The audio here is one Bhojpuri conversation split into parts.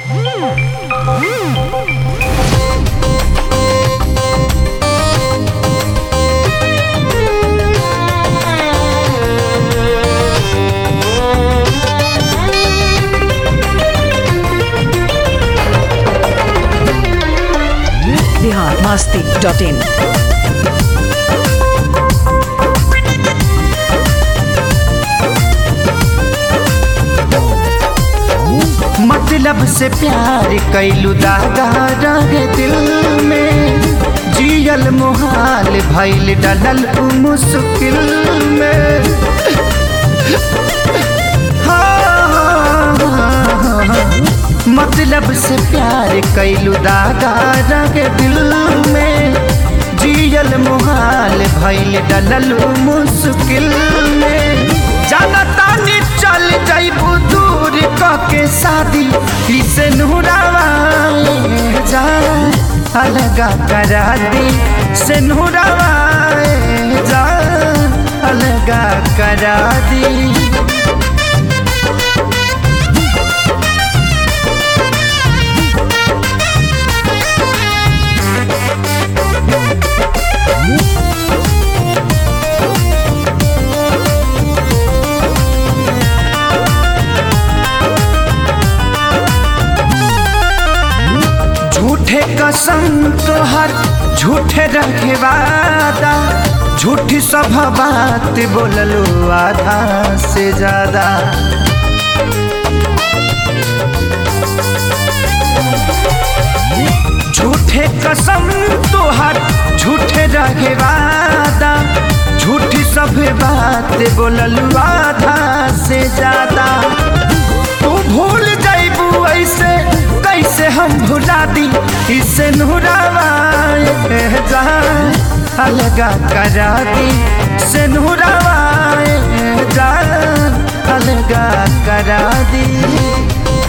बिहार मास्ती डॉट इन मतलब से प्यार कैलू दागा रहे दिल में जियल मुहाल भैल डलल उ मुश्किल में हाँ, मतलब से प्यार कैलू दागा रहे दिल में जियल मुहाल भैल डलल उ मुश्किल में जानता नी चल जाइबू दूर के शादी इसे नूरावा जा अलगा करा दी से नूरावा जा अलगा करा दी झूठे कसम तोहर झूठे रखे वादा झूठी सब बात बोललो आधा से ज्यादा झूठे कसम तोहर झूठे रहे वादा झूठी सब बात बोललो आधा से ज्यादा तू भूल जाइबू ऐसे कैसे हम भुला दी इसे नूरावा जा अलगा करा दी से नूरावा जा अलगा करा दी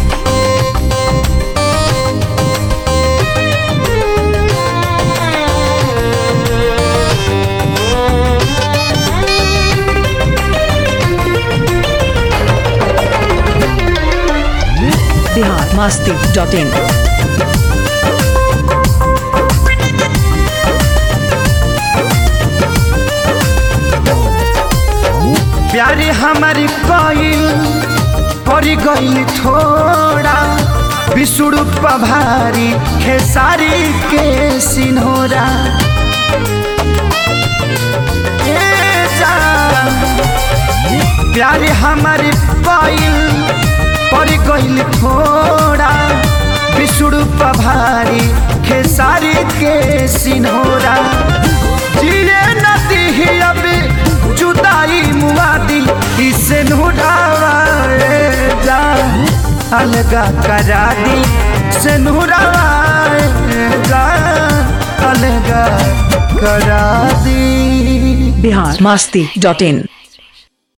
बिहार मास्ती डॉट इन प्यारे हमारी कोयल पड़ गई थोड़ा विष्णु पभारी खेसारी के सिन्होरा ए जान, प्यारे हमारी कोयल पड़ गई थोड़ा विष्णु पभारी खेसारी के सिन्होरा जिए नदी ही अभी जुदाई मुआदी इसे नूरावा जा अलगा करा दी से नूरावा जा अलगा करा दी बिहार मास्ती डॉट इन